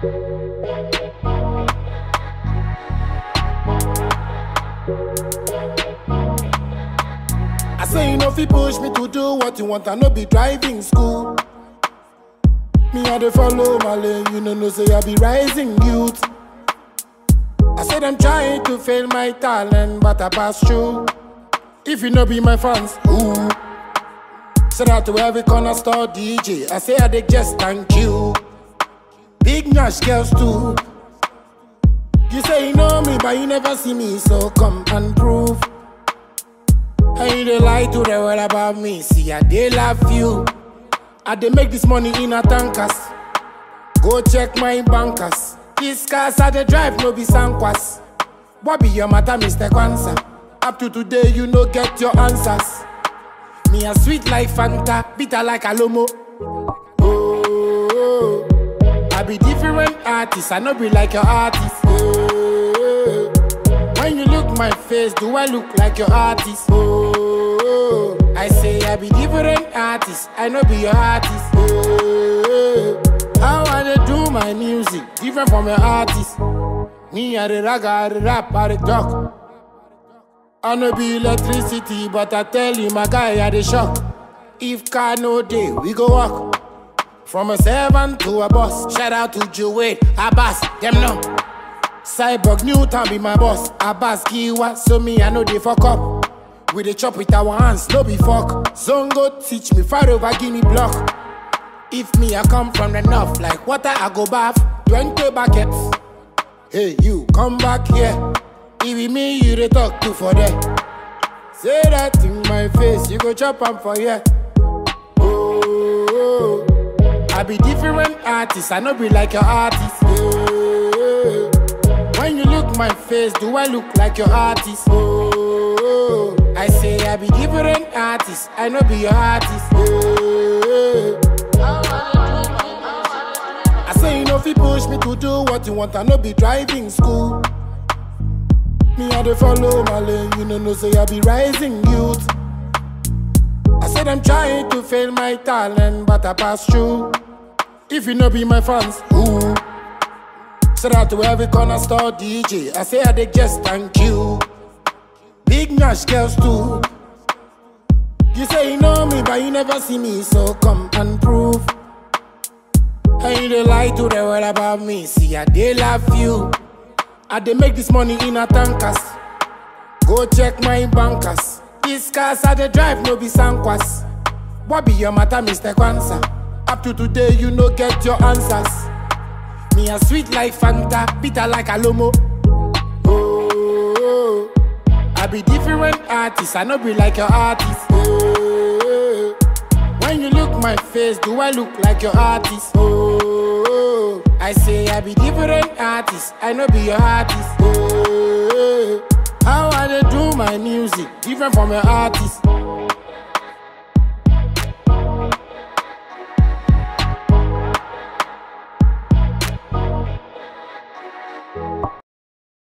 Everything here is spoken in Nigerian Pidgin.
I say you know if you push me to do what you want, I no be driving school. Me I dey follow my lane, you know no say I be rising youth. I said I'm trying to fail my talent, but I pass through. If you no be my fans, ooh. Shout out to every corner store DJ. I say I dey just thank you. Big Nash girls too. You say you know me, but you never see me, so come and prove. And you dey lie to the world about me. See, I dey love you. I dey make this money in a tankers. Go check my bankers. These cars I dey drive no be sankwas. What be your matter, Mr. Kwanzaa? Up to today, you no get your answers. Me a sweet like Fanta, bitter like Alomo. Oh, I be different artist, I no be like your artist. Oh, when you look my face, do I look like your artist? Oh, I say I be different artist, I no be your artist. Oh, how I dey do my music, different from your artist. Me I the rag, I the rap, I the talk. I no be electricity, but I tell you, my guy, I the shock. If car no day, we go walk. From a servant to a boss. Shout out to Joey, Abbas, them know. Cyborg Newton be my boss. Abbas Kiwa, so me I know they fuck up. We dey chop with our hands, no be fuck. Zongo teach me, far over, give me block. If me I come from the north, like water I go bath. 20 buckets. Hey, you come back here. It be me you dey talk to for there. Say that in my face, you go chop am for here. Oh, I be different artist, I no be like your artist. Oh, when you look my face, do I look like your artist? Oh, I say I be different artist, I no be your artist. Oh, I say you know if you push me to do what you want, I no be driving school. Me I dey follow my lane, you know no say I be rising youth. I said I'm trying to fail my talent, but I pass through. If you no be my fans, ooh. Shout out to every corner store DJ. I say I dey just thank you. Big Nash girls too. You say you know me, but you never see me, so come and prove. And you dey lie to the world about me. See, I dey love you. I dey make this money in a tankers. Go check my bankers. These cars I dey drive no be sankwas. What be your matter, Mr. Kwanzaa? Up to today, you no get your answers. Me a sweet like Fanta, bitter like Alomo. Oh, I be different artist, I no be like your artist. Oh, when you look my face, do I look like your artist? Oh, I say I be different artist, I no be your artist. Oh, how I dey do my music, different from your artist.